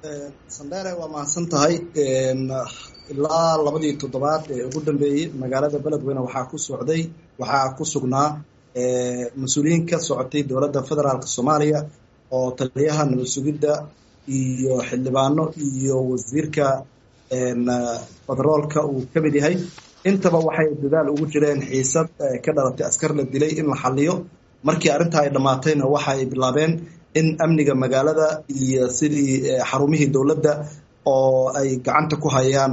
sandere waa mahadsan tahay ilaa labadii toddobaad ee ugu dambeeyey magaalada beledweyne waxaa ku socday waxaa ku sugnaa mas-uuliyiin ka socotay dowladda federaalk soomaaliya oo taliyaha nabad sugidda iyo xildhibaano iyo wasiirka federoolka uu ka mid yahay intaba waxay dadaal ugu jireen xiisad ka dhalatay askar la dilay in la xaliyo markii arrintaa ay dhammaatayna waxa ay bilaabeen in amniga magaalada iyo sidii xarumihii dowladda oo ay gacanta ku hayaan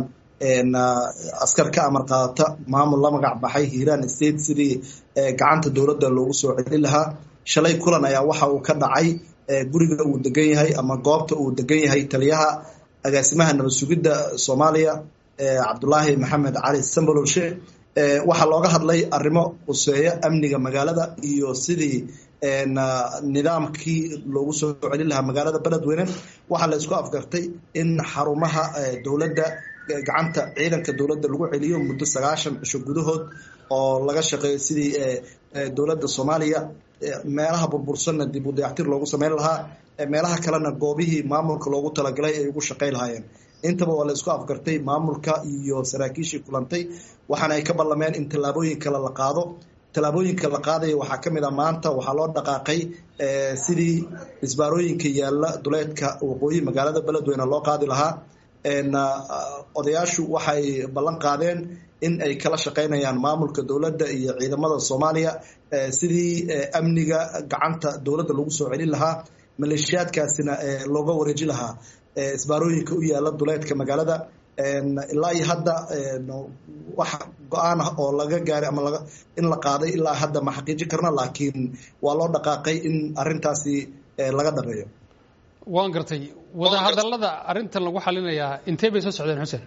askar ka amar qaadata maamul la magac baxay hiiraan state sidii gacanta dowladda loogu soo celin lahaa shalay kulan ayaa waxa uu ka dhacay guriga uu degan yahay ama goobta uu degan yahay taliyaha agaasimaha nabad sugidda soomaaliya cabdulaahi maxamed cali sambololshe waxaa looga hadlay arrimo quseeya amniga magaalada iyo sidii nidaamkii loogu soo celin lahaa magaalada beledweyne waxaa la isku afgartay in xarumaha dowladda gacanta ciidanka dowladda lagu celiyo muddo sagaashan cisho gudahood oo laga shaqeeyo sidii dowladda soomaaliya meelaha burbursanna dib u dayactir loogu sameyn lahaa meelaha kalena goobihii maamulka loogu talagalay ay ugu shaqey lahaayeen intaba waa la isku afgartay maamulka iyo saraakiishii kulantay waxaana ay ka ballameen in tallaabooyin kale la qaado tallaabooyinka la qaadaya waxaa ka mid a maanta waxaa loo dhaqaaqay sidii isbaarooyinka yaalla duleedka waqooyi magaalada beledweyne loo qaadi lahaa odayaashu waxay ballan qaadeen in ay kala shaqaynayaan maamulka dowladda iyo ciidamada soomaaliya sidii amniga gacanta dowladda lagu soo celin lahaa maleeshiyaadkaasina looga wareeji lahaa isbaarooyinka u yaalla duleedka magaalada ilaa iyo hadda wax go-aan ah oo laga gaaray ama in la qaaday ilaa hadda ma xaqiijin karna laakiin waa loo dhaqaaqay in arintaasi laga dhameeyo waan gartay wadahadallada arrintan lagu xalinayaa intee bay soo socdeen xuseen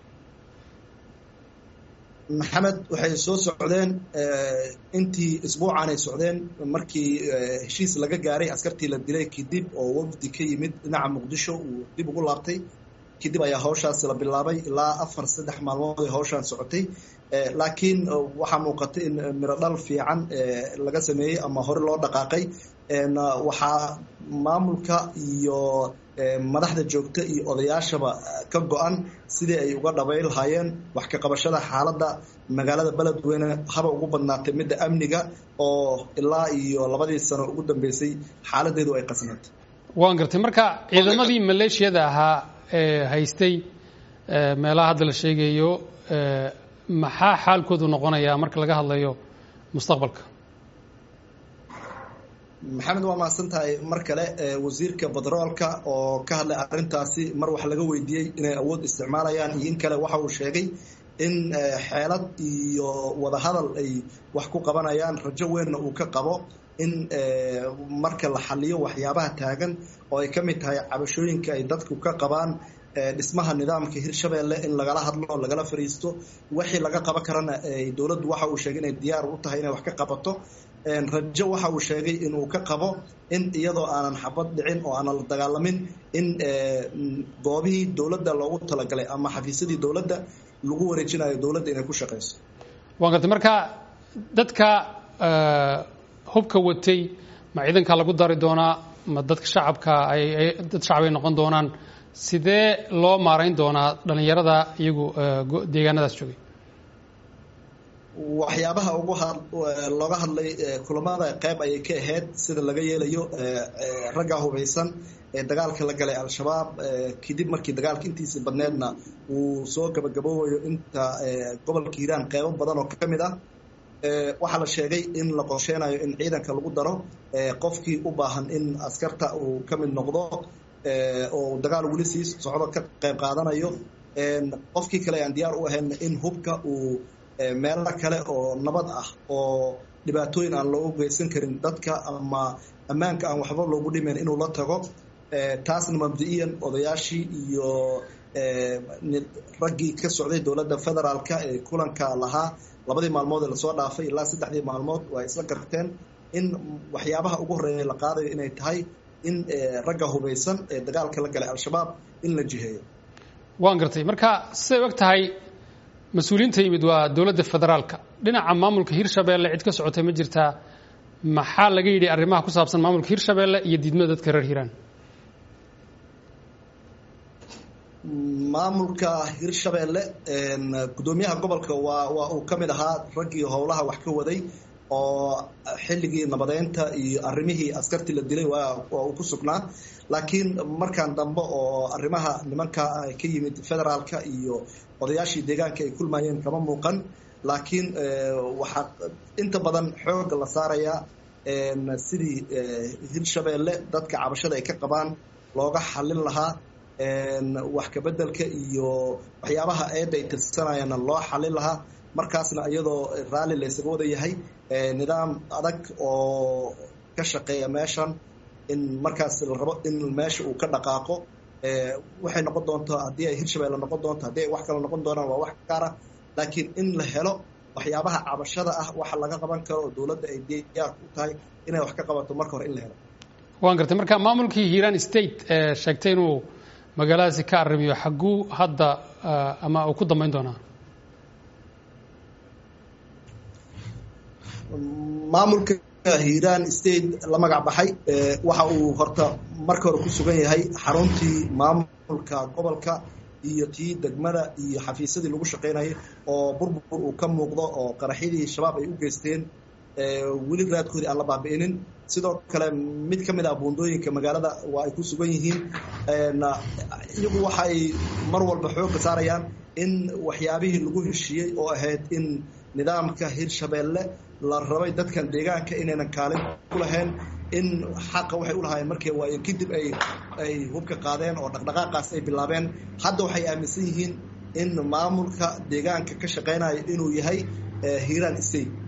maxamed waxay soo socdeen intii isbuucaanay socdeen markii heshiis laga gaaray askartii la dilay kadib oo wafdi ka yimid dhinaca muqdisho uu dib ugu laabtay kadib ayaa hawshaas la bilaabay ilaa afar saddex maalmood ay hawshaan socotay laakiin waxaa muuqatay in miro dhal fiican laga sameeyey ama hore loo dhaqaaqay waxaa maamulka iyo madaxda joogta iyo odayaashaba ka go-an sidii ay uga dhabay lahaayeen wax ka qabashada xaaladda magaalada beledweyne haba ugu badnaatay midda amniga oo ilaa iyo labadii sano ugu dambeysay xaaladeedu ay qasnaed waan gartay marka ciidamadii maleeshiyada ahaa ee haystay meelaha hadda la sheegayo maxaa xaalkoodu noqonayaa marka laga hadlayo mustaqbalka maxamed waa mahadsan tahay mar kale wasiirka batroolka oo ka hadlay arrintaasi mar wax laga weydiiyey inay awood isticmaalayaan iyo in kale waxa uu sheegay in xeelad iyo wadahadal ay wax ku qabanayaan rajo weynna uu ka qabo in marka la xaliyo waxyaabaha taagan oo ay ka mid tahay cabashooyinka ay dadku ka qabaan dhismaha nidaamka hirshabeelle in lagala hadlo lagala fariisto wixii laga qaban karana dowladdu waxa uu sheegay inay diyaar u tahay inay wax ka qabato rajo waxa uu sheegay inuu ka qabo in iyadoo aanan xabad dhicin oo aanan la dagaalamin in goobihii dowladda loogu talagalay ama xafiisyadii dowladda lagu wareejinayo dowladda inay ku shaqeyso waan gartay marka dadka hubka watay ma ciidanka lagu dari doonaa ma dadka shacabka ay dad shacab ay noqon doonaan sidee loo maarayn doonaa dhalinyarada iyagu deegaanadaas joogay waxyaabaha ugu looga hadlay kulamada qayb ayay ka ahayd sida laga yeelayo ragga hubaysan ee dagaalka la galay al-shabaab kadib markii dagaalka intiisa badneedna uu soo gabagaboobayo inta gobolka hiiraan qeybo badan oo ka mid ah waxaa la sheegay in la qorsheynayo in ciidanka lagu daro qofkii u baahan in askarta uu ka mid noqdo oo dagaal weli sii socdo ka qayb qaadanayo qofkii kale aan diyaar u ahayn in hubka uu meelo kale oo nabad ah oo dhibaatooyin aan loogu geysan karin dadka ama ammaanka aan waxba loogu dhimayn inuu la tago taasna mabdi-iyan odayaashii iyo raggii ka socday dowladda federaalka ee kulanka lahaa labadii maalmood ee lasoo dhaafay ilaa saddexdii maalmood waa isla garteen in waxyaabaha ugu horeeya la qaadayo inay tahay in ragga hubaysan ee dagaalka la galay al-shabaab in la jiheeyo waan gartay marka siday og tahay mas-uuliyiinta yimid waa dowladda federaalka dhinaca maamulka hirshabeelle cid ka socotay ma jirtaa maxaa laga yidhi arrimaha ku saabsan maamulka hirshabeelle iyo diidmada dadka reer hiiraan maamulka hirshabeelle guddoomiyaha gobolka waa waa uu ka mid ahaa raggii howlaha wax ka waday oo xilligii nabadeynta iyo arrimihii askartii la dilay waa uu ku sugnaa laakiin markan dambe oo arrimaha nimanka ka yimid federaalka iyo odayaashii deegaanka ay kulmayeen kama muuqan laakiin waxaa inta badan xooga la saarayaa sidii hirshabeelle dadka cabashada ay ka qabaan looga xallin lahaa wax kabedelka iyo waxyaabaha eedda ay tirsanayana loo xallin lahaa markaasna iyadoo raalli la ysaga wada yahay nidaam adag oo ka shaqeeya meeshan in markaas la rabo in meesha uu ka dhaqaaqo waxay noqon doontaa haddii ay hirshabeelle noqon doonto haddii ay wax kale noqon doonaan waa wax gaara laakiin in la helo waxyaabaha cabashada ah waxa laga qaban karo oo dowladda ay diyaar ku tahay inay wax ka qabato marka hore in la helo waan gartay marka maamulkii hiiraan state ee sheegtay inuu magaaladaasi ka arrimiyo xagguu hadda ama uu ku dambeyn doonaa maamulka hiiraan state la magac baxay waxa uu horta marka hore ku sugan yahay xaruntii maamulka gobolka iyo tii degmada iyo xafiisyadii lagu shaqaynayay oo burbur uu ka muuqdo oo qaraxyadii shabaab ay u geysteen weli raadkoodii aan la baabi'inin sidoo kale mid ka mid ah buundooyinka magaalada waa ay ku sugan yihiin iyagu waxa ay mar walba xoogga saarayaan in waxyaabihii lagu heshiiyey oo ahayd in nidaamka hirshabeelle la rabay dadkan deegaanka inaynan kaalin ku lahayn in xaqa waxay u lahaayeen markii waayo kadib ay ay hubka qaadeen oo dhaqdhaqaaqaas ay bilaabeen hadda waxay aaminsan yihiin in maamulka deegaanka ka shaqaynaya inuu yahay hiiraan state